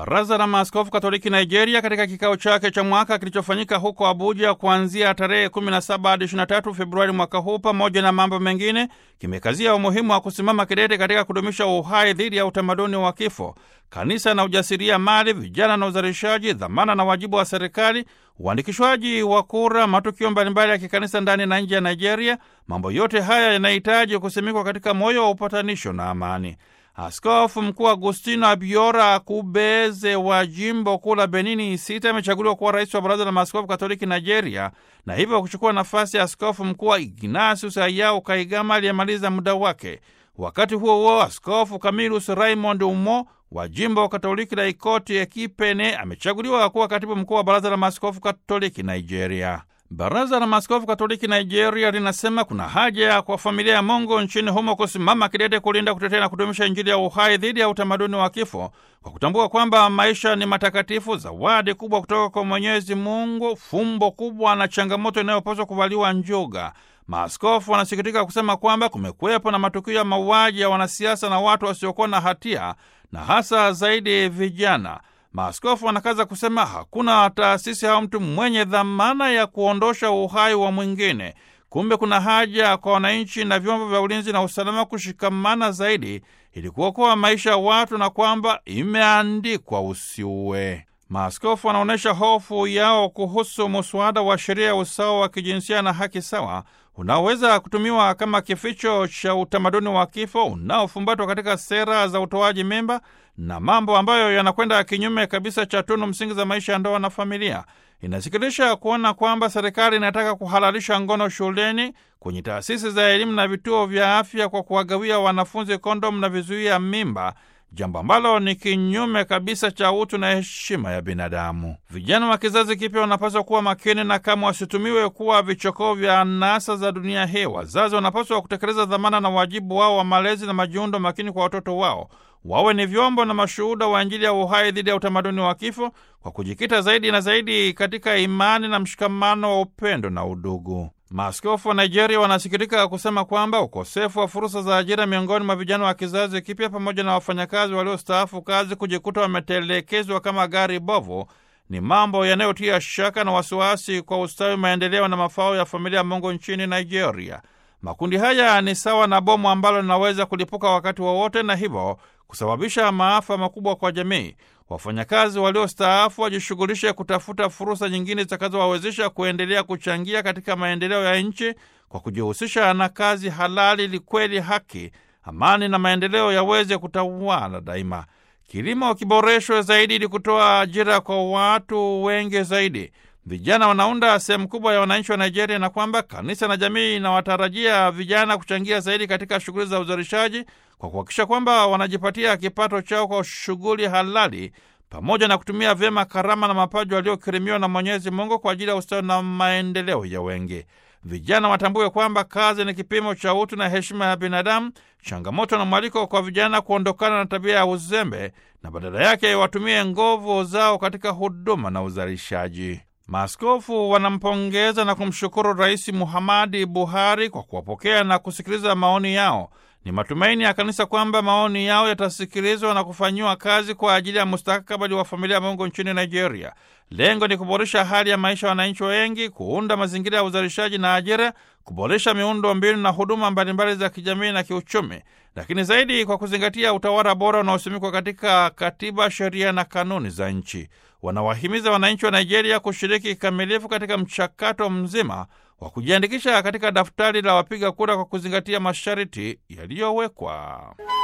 Baraza la Maaskofu Katoliki Nigeria katika kikao chake cha mwaka kilichofanyika huko Abuja kuanzia tarehe 17 hadi 23 Februari mwaka huu, pamoja na mambo mengine, kimekazia umuhimu wa kusimama kidete katika kudumisha uhai dhidi ya utamaduni wa kifo, kanisa na ujasiria mali, vijana na uzalishaji, dhamana na wajibu wa serikali, uandikishwaji wa kura, matukio mbalimbali ya kikanisa ndani na nje ya Nigeria. Mambo yote haya yanahitaji kusimikwa katika moyo wa upatanisho na amani. Askofu Mkuu Agustino Abiora Akubeze wa jimbo kuu la Benini Sita amechaguliwa kuwa rais wa Baraza la Maaskofu Katoliki Nigeria na hivyo kuchukua nafasi ya askofu mkuu wa Ignatius Ayau Kaigama aliyemaliza muda wake. Wakati huo huo, Askofu Camillus Raymond Umo wa jimbo Katoliki la Ikoti Ekipene amechaguliwa kuwa katibu mkuu wa Baraza la Maaskofu Katoliki Nigeria. Baraza la Maaskofu Katoliki Nigeria linasema kuna haja kwa familia ya Mungu nchini humo kusimama kidete kulinda, kutetea na kudumisha Injili ya uhai dhidi ya utamaduni wa kifo, kwa kutambua kwamba maisha ni matakatifu, zawadi kubwa kutoka kwa Mwenyezi Mungu, fumbo kubwa na changamoto inayopaswa kuvaliwa njuga. Maaskofu wanasikitika kusema kwamba kumekuwepo na matukio ya mauaji ya wanasiasa na watu wasiokuwa na hatia, na hasa zaidi vijana. Maaskofu wanakaza kusema hakuna taasisi au mtu mwenye dhamana ya kuondosha uhai wa mwingine. Kumbe kuna haja kwa wananchi na vyombo vya ulinzi na usalama kushikamana zaidi ili kuokoa maisha ya watu, na kwamba imeandikwa usiue. Maaskofu wanaonyesha hofu yao kuhusu muswada wa sheria ya usawa wa kijinsia na haki sawa unaoweza kutumiwa kama kificho cha utamaduni wa kifo unaofumbatwa katika sera za utoaji mimba na mambo ambayo yanakwenda kinyume kabisa cha tunu msingi za maisha ya ndoa na familia. Inasikitisha kuona kwamba serikali inataka kuhalalisha ngono shuleni, kwenye taasisi za elimu na vituo vya afya kwa kuwagawia wanafunzi kondomu na vizuia mimba, jambo ambalo ni kinyume kabisa cha utu na heshima ya binadamu. Vijana wa kizazi kipya wanapaswa kuwa makini na kama wasitumiwe kuwa vichokoo vya anasa za dunia hii. Wazazi wanapaswa kutekeleza dhamana na wajibu wao wa malezi na majiundo makini kwa watoto wao, wawe ni vyombo na mashuhuda wa Injili ya uhai dhidi ya utamaduni wa kifo, kwa kujikita zaidi na zaidi katika imani na mshikamano wa upendo na udugu. Maaskofu wa Nigeria wanasikitika kusema kwamba ukosefu wa fursa za ajira miongoni mwa vijana wa kizazi kipya pamoja na wafanyakazi waliostaafu kazi kujikuta wametelekezwa kama gari bovu ni mambo yanayotia shaka na wasiwasi kwa ustawi, maendeleo na mafao ya familia ya Mungu nchini Nigeria. Makundi haya ni sawa na bomu ambalo linaweza kulipuka wakati wowote wa na hivyo kusababisha maafa makubwa kwa jamii. Wafanyakazi waliostaafu wajishughulishe kutafuta fursa nyingine zitakazowawezesha kuendelea kuchangia katika maendeleo ya nchi kwa kujihusisha na kazi halali, ili kweli haki, amani na maendeleo yaweze kutawala daima. Kilimo kiboreshwe zaidi ili kutoa ajira kwa watu wengi zaidi. Vijana wanaunda sehemu kubwa ya wananchi wa Nigeria, na kwamba kanisa na jamii inawatarajia vijana kuchangia zaidi katika shughuli za uzalishaji kwa kuhakikisha kwamba wanajipatia kipato chao kwa shughuli halali pamoja na kutumia vyema karama na mapaji waliokirimiwa na Mwenyezi Mungu kwa ajili ya ustawi na maendeleo ya wengi. Vijana watambue kwamba kazi ni kipimo cha utu na heshima ya binadamu, changamoto na mwaliko kwa vijana kuondokana na tabia ya uzembe na badala yake watumie nguvu zao katika huduma na uzalishaji. Maaskofu wanampongeza na kumshukuru Rais Muhamadi Buhari kwa kuwapokea na kusikiliza maoni yao. Ni matumaini ya kanisa kwamba maoni yao yatasikilizwa na kufanyiwa kazi kwa ajili ya mustakabali wa familia ya Mungu nchini Nigeria. Lengo ni kuboresha hali ya maisha ya wananchi wengi, kuunda mazingira ya uzalishaji na ajira, kuboresha miundo mbinu na huduma mbalimbali za kijamii na kiuchumi, lakini zaidi kwa kuzingatia utawala bora unaosimikwa katika katiba, sheria na kanuni za nchi. Wanawahimiza wananchi wa Nigeria kushiriki kikamilifu katika mchakato mzima wa kujiandikisha katika daftari la wapiga kura kwa kuzingatia masharti yaliyowekwa.